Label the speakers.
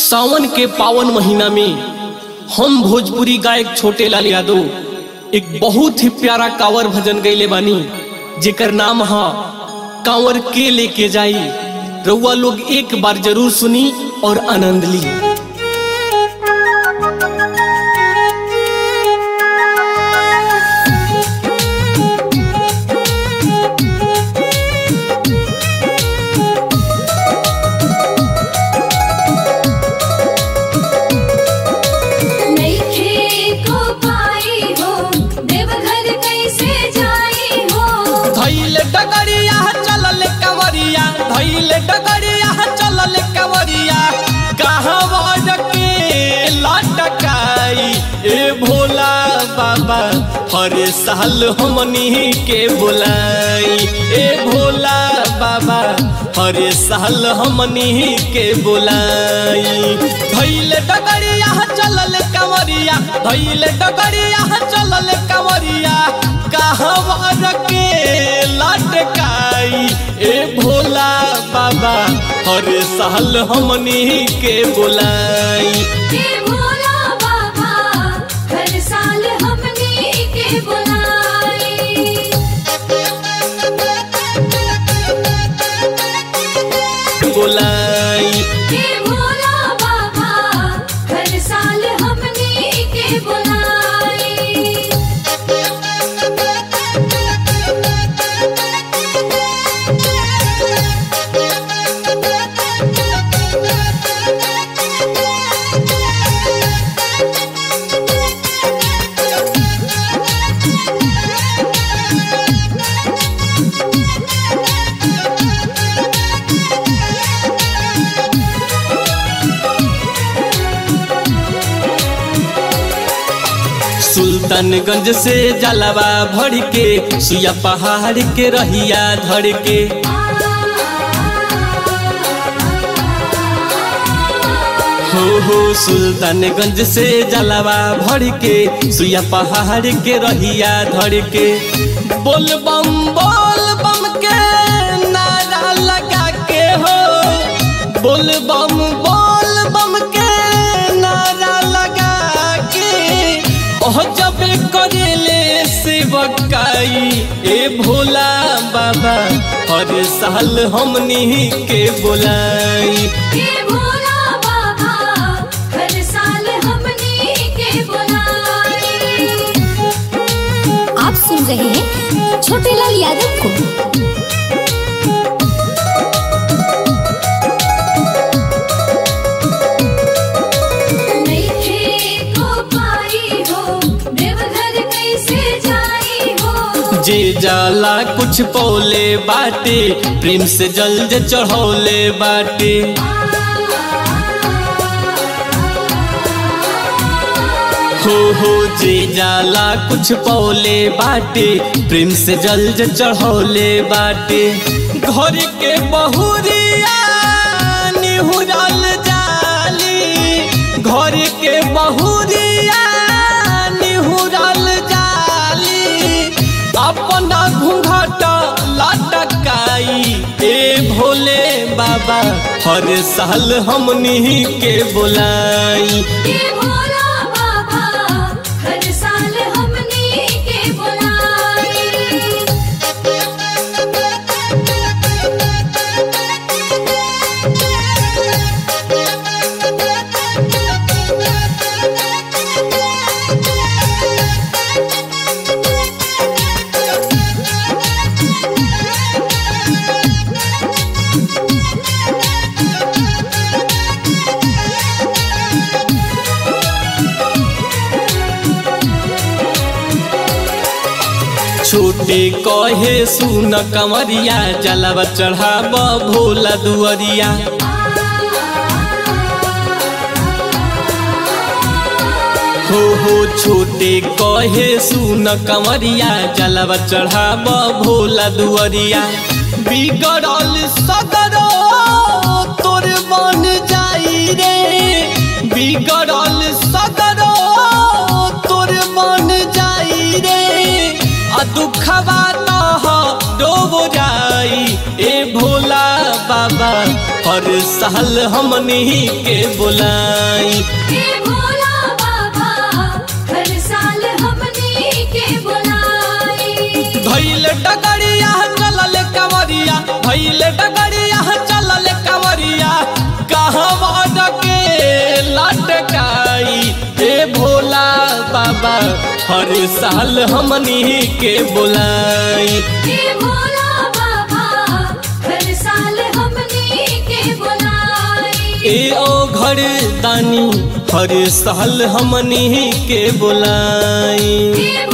Speaker 1: सावन के पावन महीना में हम भोजपुरी गायक छोटे लाल यादव एक बहुत ही प्यारा कांवर भजन गैले बानी जेकर नाम हा कांवर के लेके जाई रउआ लोग एक बार जरूर सुनी और आनंद ली
Speaker 2: नइखे को पाई हो देवघर कैसे जाई हो
Speaker 1: धैल डगरिया चलल कंवरिया धैल डगरिया चलल कंवरिया कहवा के लटकाई ए भोला बाबा हर साल हमनी के बुलाई ए भोला बाबा हर साल हमनी के बुलाई धैल डगरिया चलल कंवरिया धैल डगरिया चलल कंवरिया कहवा के लटकाई ए भोला बाबा हर साल हमनी के बुलाई
Speaker 2: हे भोला बाबा हर साल हमने के बुलाई
Speaker 1: बुलाई
Speaker 2: हे भोला बाबा हर साल हमने के बुलाई
Speaker 1: सुल्तानगंज से जलवा भर के सुया पहाड़ के रहिया धर के हो हो सुल्तानगंज से जलवा भर के सुया पहाड़ के रहिया धर के बोल बम बोल बम के नारा लगा के हो बोल बम बोल बम के नारा लगा के ओह जब करेले सेवकाई ए भोला बाबा हर साल हमनी के बुलाई
Speaker 2: हे भोला बाबा हर साल हमने के बुलाई
Speaker 3: आप सुन रहे हैं छोटे लाल यादव को
Speaker 2: नइखे को पाई हो देवघर कैसे जाई हो
Speaker 1: जे जाला कुछ पौले बाटे प्रेम से जल जे चढ़ौले बाटे हो हो जे जाला कुछ पौले बाटे प्रेम से जल जे चढ़ौले बाटे घर के बहुरिया निहुरल जाली घर के बहुरिया निहुरल जाली अपना घूंघट लटकाई ए भोले बाबा हर साल हमनी के बुलाई
Speaker 2: हे भोला बाबा हर साल हमने के बुलाई
Speaker 1: छोटे कहे सुन कमरिया जलवा चढ़ाब भोला दुअरिया हो हो छोटे कहे सुन कमरिया जलवा चढ़ाब भोला दुअरिया बिगड़ल सगरो तोर बन जाई रे बिगड़ल सगरो तोर बन जाई रे आ दुखवा तह डोब जाई ए भोला बाबा हर हर साल हमनी के बुलाई
Speaker 2: हे भोला बाबा हर साल हमनी के बुलाई
Speaker 1: भैल डगरिया चलल कंवरिया भैल डगरिया चलल कंवरिया कहवा डके लटकाई ए भोला बाबा हर साल हमनी के बुलाई
Speaker 2: हे भोला बाबा हर साल हमनी के बुलाई
Speaker 1: ए ओ घर दानी हर साल हमनी के बुलाई
Speaker 2: हे